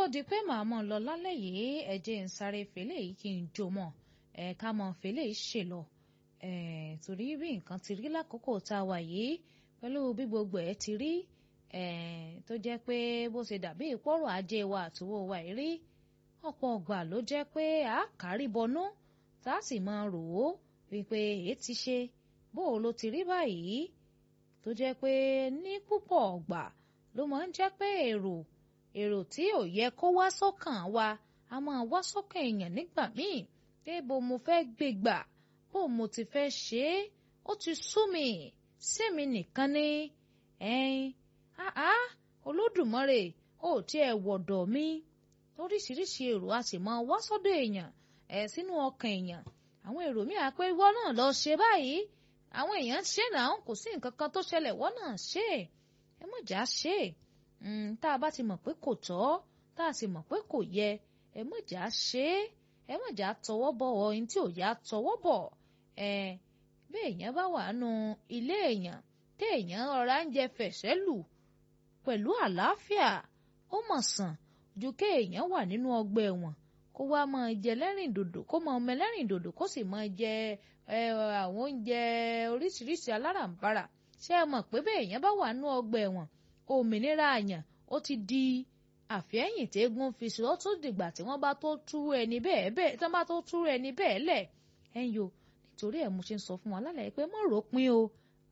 di pé màá mọ̀ lọ lálẹ́ yìí ẹ jẹ́ ń sáré fèlè yìí kí n jó mọ̀ ẹ ká mọ̀ fèlè yìí ṣe lọ ẹ torí bí nǹkan ti rí lákòókò tá a wà yìí pẹ̀lú bí gbogbo ẹ̀ ti rí ẹ tó jẹ́ pé bó ṣe dàbí ìpọ́rọ̀ ajé wa àtòwò wa yìí rí ọ̀pọ̀ ọgbà ló jẹ́ pé a kárí bọnú tá a sì máa rò ó wípé èé ti ṣe bó o ló ti rí báyìí tó jẹ́ pé ní púpọ̀ ọgbà ló máa ń jẹ́ pé èrò èrò tí ò yẹ kó wá sọ́kàn wa a máa wá sọ́kàn èèyàn nígbà míì pé bó mo fẹ́ gbé gbà bó mo ti fẹ́ ṣe é ó ti sú mi sẹ́mi nìkan ni ẹ̀ẹ́n áá olódùmarè ó tiẹ̀ wọ̀dọ̀ mi oríṣiríṣi èrò a sì máa wá sọ́dọ̀ èèyàn ẹ̀ sínú ọkàn èèyàn àwọn èrò míì á pé wọ́n náà lọ ṣe báyìí àwọn èèyàn ṣe náà kò sí nǹkan kan tó ṣẹlẹ̀ wọ́n náà ṣe ẹ mọ̀ já ṣe tá a bá ti mọ̀ pé kò tọ́ tá a sì mọ̀ pé kò yẹ ẹ mọ̀ já ṣe ẹ mọ̀ já tọwọ́ bọ̀ ohun tí ò yá tọwọ́ bọ̀ ẹ bí èèyàn bá wà nù ilé èèyàn tí èèyàn ọ̀rá ń jẹ fẹ̀sẹ̀ lù pẹ̀lú àlàáfíà ó mọ̀ sàn ju kéèyàn wà nínú ọgbà ẹ̀wọ̀n kó wá máa jẹ lẹ́rìn dòdò kó máa ọmọ ẹlẹ́rìn dòdò kó sì máa jẹ àwọn oúnjẹ oríṣiríṣi aláràǹbarà ṣé ẹ mọ̀ pé bẹ́ẹ̀ èèyàn bá wà nínú ọgbà ẹ̀wọ̀n òmìnira àyàn ó ti di àfẹ́yìn tẹ́gùn fi sí ó tún dìgbà tí wọ́n bá tó tú ẹni bẹ́ẹ̀ bẹ́ẹ̀ tí wọ́n bá tó tú ẹni bẹ́ẹ̀ lẹ̀ ẹ̀ ń yo nítorí ẹ̀ mo ṣe ń sọ fún wa lálẹ́ pé mọ̀ rò pin o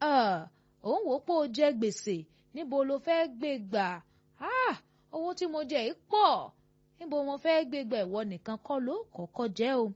òun wò ó pé o jẹ gbèsè níbo lo fẹ́ gbé gbà owó tí mo jẹ yìí pọ̀ níbo mo fẹ́ gbé gbà ìwọ nìkan kọ́ ló kọ́kọ́ jẹ́ o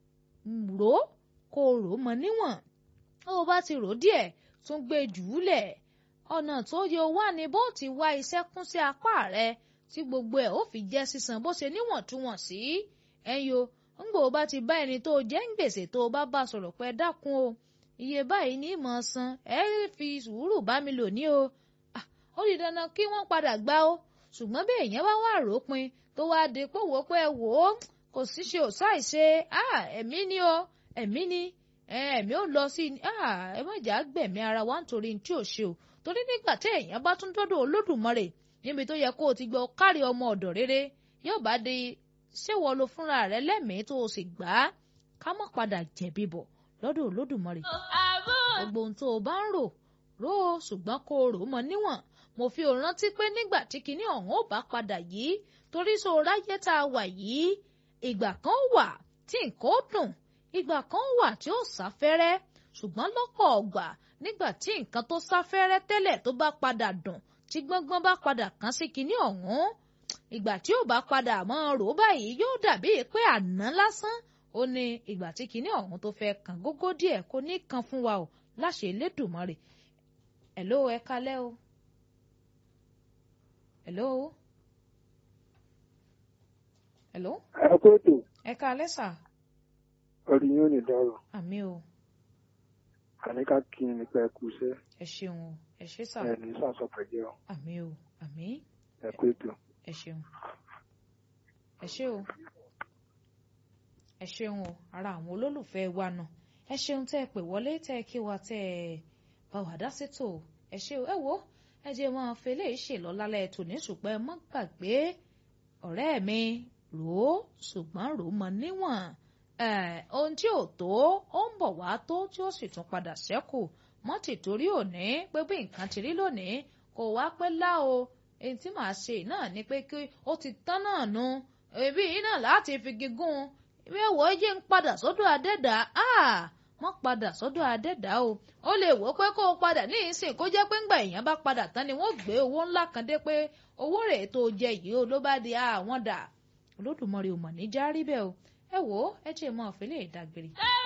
rò ó kó o rò ó mọ níwọ̀n ó bá ti rò díẹ̀ tún gbé jù ú lẹ̀ ọ̀nà tó yẹ wá ni bó ti wá iṣẹ́ kún sí apá rẹ tí gbogbo ẹ̀ ó fi jẹ́ sísan bó ṣe níwọ̀ntúnwọ̀nsí ẹ̀yọ ńgbò bá ti bá ẹni tó jẹ́ ń gbèsè tó bá bá sọ̀rọ̀ pé dákun o iye báyìí ní ìmọ̀ san ẹ fi sùúrù bá mi lò ní o ó di dandan kí wọ́n padà gbá o ṣùgbọ́n bí èèyàn bá wà rópin tó wá di pé wò ó pé wò ó kò sí ṣe ò sáì ṣe ẹ̀mí ni o ẹ̀mí ni ẹ̀mí ò lọ sí ẹ má jà gbẹ̀mí ara wa nítorí tí ò ṣe o torí nígbà tí èèyàn bá tún dọ́dọ̀ olódùmarè níbi tó yẹ kó o ti gbọ́ kárí ọmọ ọ̀dọ̀ rere yóò bá di ṣéwọ́ lo fúnra rẹ lẹ́mìí tó o sì gbà á ká má padà jẹ̀bi bọ̀ lọ́dọ̀ olódùmarè gbogbo ohun tó o bá ń rò rò ó ṣùgbọ́n kó o rò ó mọ níwọ̀n mo fi ò rántí pé nígbà tí kinní ọ̀hún ò bá padà yìí torí so ráyé tá a wà yìí ìgbà kan wà tí nǹkan ó dùn ìgbà kan wà tí ó sáfẹ́rẹ́ ṣùgbọ́n lọ́pọ̀ ọgbà nígbà tí nǹkan tó sáfẹ́rẹ́ tẹ́lẹ̀ tó bá padà dùn tí gbọ́ngbọ́n bá padà kàn sí kinní ọ̀hún ìgbà tí ò bá padà mọ́ rò báyìí yóò dàbí pé àná lásán ó ní ìgbà tí kinní ọ̀hún tó fẹ́ kàn gógó díẹ̀ kó ní kan fún wa o láṣẹ Elédùmarè hello ẹ kalẹ́ o hello hello ẹ kó ètò ẹ kalẹ́ sà orí yóò ní dárò àmì o àníká kí n nípa ẹkú iṣẹ́ ẹ ṣeun o ẹ ṣe sà ẹ ní sàṣọpẹ jẹ ọ àmì o àmì ẹ kó ètò. ẹ ṣeun ẹ ṣe o ẹ ṣeun o ara àwọn olólùfẹ́ wa náà ẹ ṣeun tẹ́ ẹ pè wọlé tẹ́ ẹ kí wa tẹ́ ẹ bá wà dá sétò ẹ ṣe o ẹ wo ẹ jẹ́ máa fẹlẹ́ ṣèlọ lálẹ́ tòní ṣùgbọ́n ẹ má gbàgbé ọ̀rẹ́ mi rò ó ṣùgbọ́n rò ó mọ níwọ̀n ohun tí ò tó ó ń bọ̀ wá tó tí ó sì tún padà ṣẹ́kù mọ́tì torí òní pé bí nǹkan ti rí lónìí kò wá pẹ́ lá o èyí tí màá ṣe náà ni pé kí ó ti tán náà nu èbí yìí náà láti fi gígùn ìwé wo yé ń padà sọ́dọ̀ adẹ́dà mọ́ padà sọ́dọ̀ adẹ́dà o ó lè wò ó pé kó o padà ní ìsìn kó jẹ́ pé ńgbà èèyàn bá padà tán ni wọ́n gbé owó ńlá kan dé pé owó rẹ̀ tó jẹ yìí o ló bá di àwọn dà olódùmarè ò mọ̀ ní járí bẹ́ẹ̀ o ẹ wò ó ẹ jẹ́ mọ́ ọ̀fẹ́ lè dágbére